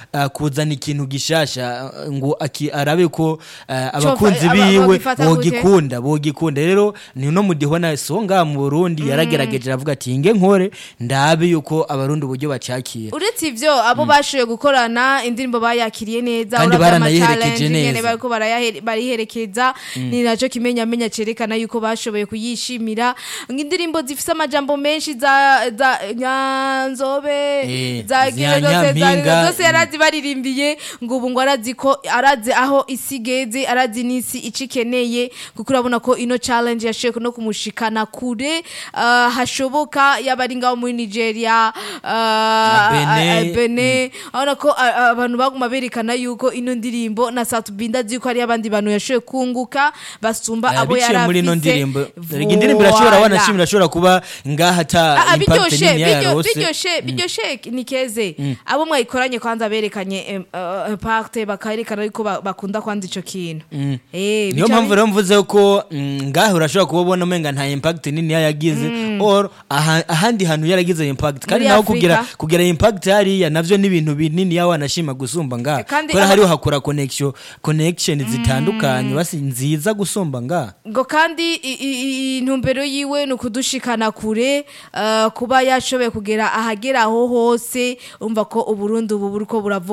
uh, kuzana ikintu gishasha uh, ngo aki- arabe ko uh, abakunzi aba- biwe babifata gute? bogikunda bogikunda rero ni no mudihona so ngaha mu Burundi yaragerageje aravuga ati nge nkore ndabe yuko abarundi uburyo bacakira uretse ivyo abo bashoboye gukorana indirimbo bayakiriye neza Kandi uravye ama baranayiherekeje challenge nyene neza. bariko barayahe- bariherekeza ni naco kimenyamenya cerekana yuko bashoboye kuyishimira indirimbo zifise amajambo menshi za za nyanzobe Eh, za za zose za- Nyampinga, zose yarazi baririmbiye ngo ubu ngo arazi ko arazi aho isi igeze arazi n'isi ico ikeneye kuko urabona ko ino challenge yashoboye no kumushikana kure ah, hashoboka yaba ari ngaho muri nigeria ah, Benin. ah, ah, Benin urabona ko ah, ah, abantu baguma berekana yuko ino ndirimbo na satubinda azi ko hari abandi bantu yashoboye kunguka basumba Eh, abo biciye yari muri ino afise. ndirimbo Erega indirimbo irashobora Voilà. wanashimira irashobora kuba ngaha ata Ah, ah, impact biryoshe nini biryo- yarose biryoshe biryoshe ni keze abo mwayikoranye kwanza berekanye em, eh, impact bakayerekana yuko ba- bakunda kwanza ico kintu Eh, niyo bica mpamvu bi- rero mvuze ko mm, ngaha urashobora kuba ubona umenga nta impact nini yagize or aha- ahandi hantu yaragize impact kandi Muri naho Afrika. kugira kugira impact hariya navyo ni ibintu binini yawe anashima gusumba ngaha Kandi kubera aba- hariho hakora connection connection zitandukanye basi nziza gusumba ngaha ngo kandi i- i- i- intumbero yiwe ni ukudushikana kure eh, kuba yashoboye kugera ahagera aho hose umva ko uburundi ubu buriko buravuga